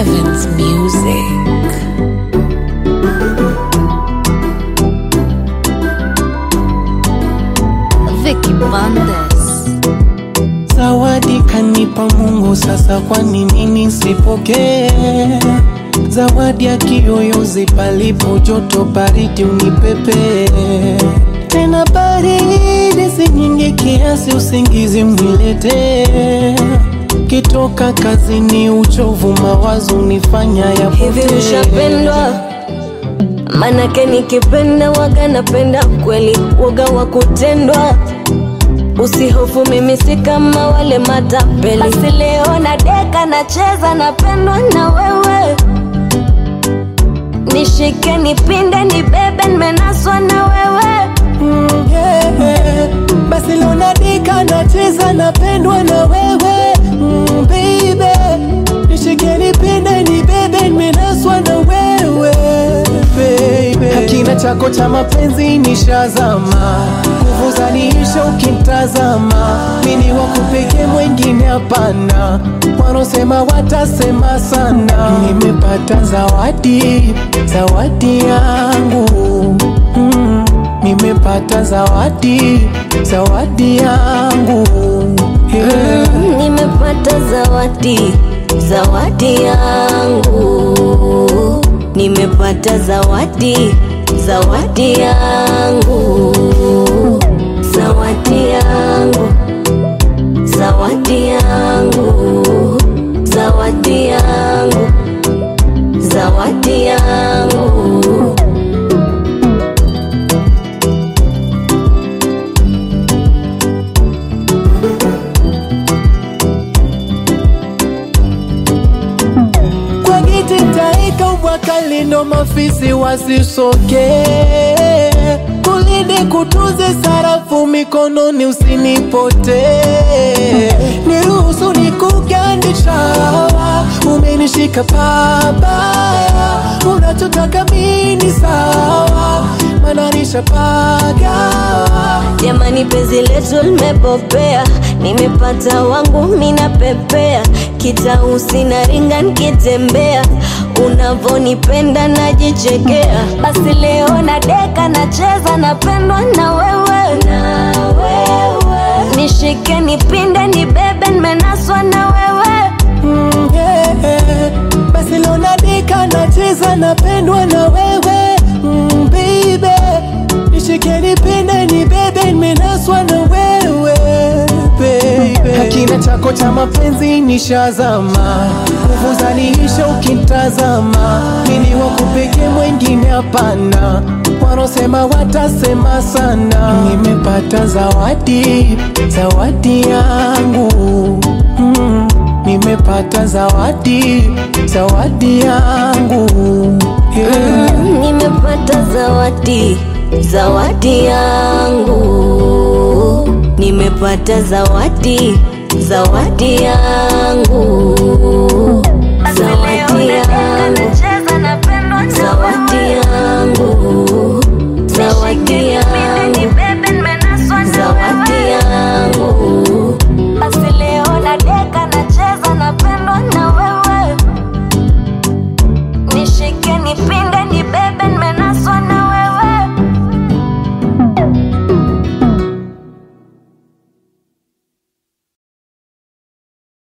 Evans Music. Vicky Bandes. Zawadi kanipa Mungu, sasa kwa nini nisipokee? Zawadi ya kiyoyozi, palipo joto baridi unipepe tena, baridi si nyingi kiasi usingizi unilete. Kitoka kazini, uchovu mawazo unifanya ya Hivi ushapendwa? Manake nikipenda waga napenda kweli, waga wa kutendwa. Usihofu, mimi si kama wale matapeli. Basi leo na deka nacheza, napendwa na wewe. Nishike, nipinde, nibebe, nimenaswa na wewe. Mm, yeah. Basi leo nadika nacheza napendwa na wewe mm, baby nishike nipende nibebe nimenaswa na wewe baby Hakina chako cha mapenzi nishazama nguvu zaniisha ukimtazama mini wakupeke mwengine hapana wanaosema watasema sana nimepata zawadi zawadi yangu mm. Nimepata zawadi, zawadi yangu yeah. Nimepata zawadi, zawadi yangu. Nimepata zawadi, zawadi yangu. Zawadi yangu, zawadi yangu. Zawadi yangu, zawadi yangu. Kwa giti taika ubwakali ndo mafisi wasisoke kulinde kutunze sarafu mikononi usinipote niruhusu nikugandisha umenishika pabaya unachotaka mini sawa mananisha pagawa Jamani, penzi letu limepopea, nimepata wangu mina pepea, kitausi na ringa nikitembea, unavonipenda najichekea. Basi leo na deka nacheza, napendwa na wewe, na wewe. Nishike, nipinde, nibebe, nimenaswa na wewe. Mm, yeah. Basi leo nadika nacheza napendwa na wewe mm, baby nishike nipende nibebe nimenaswa na wewe baby Hakina chako cha mapenzi nishazama nguvu zaniisha ukimtazama mini wakupeke mwengine hapana wanaosema watasema sana nimepata zawadi zawadi yangu mm. Nimepata zawadi, zawadi yangu yeah. Nimepata zawadi, zawadi yangu. Nimepata zawadi, zawadi yangu.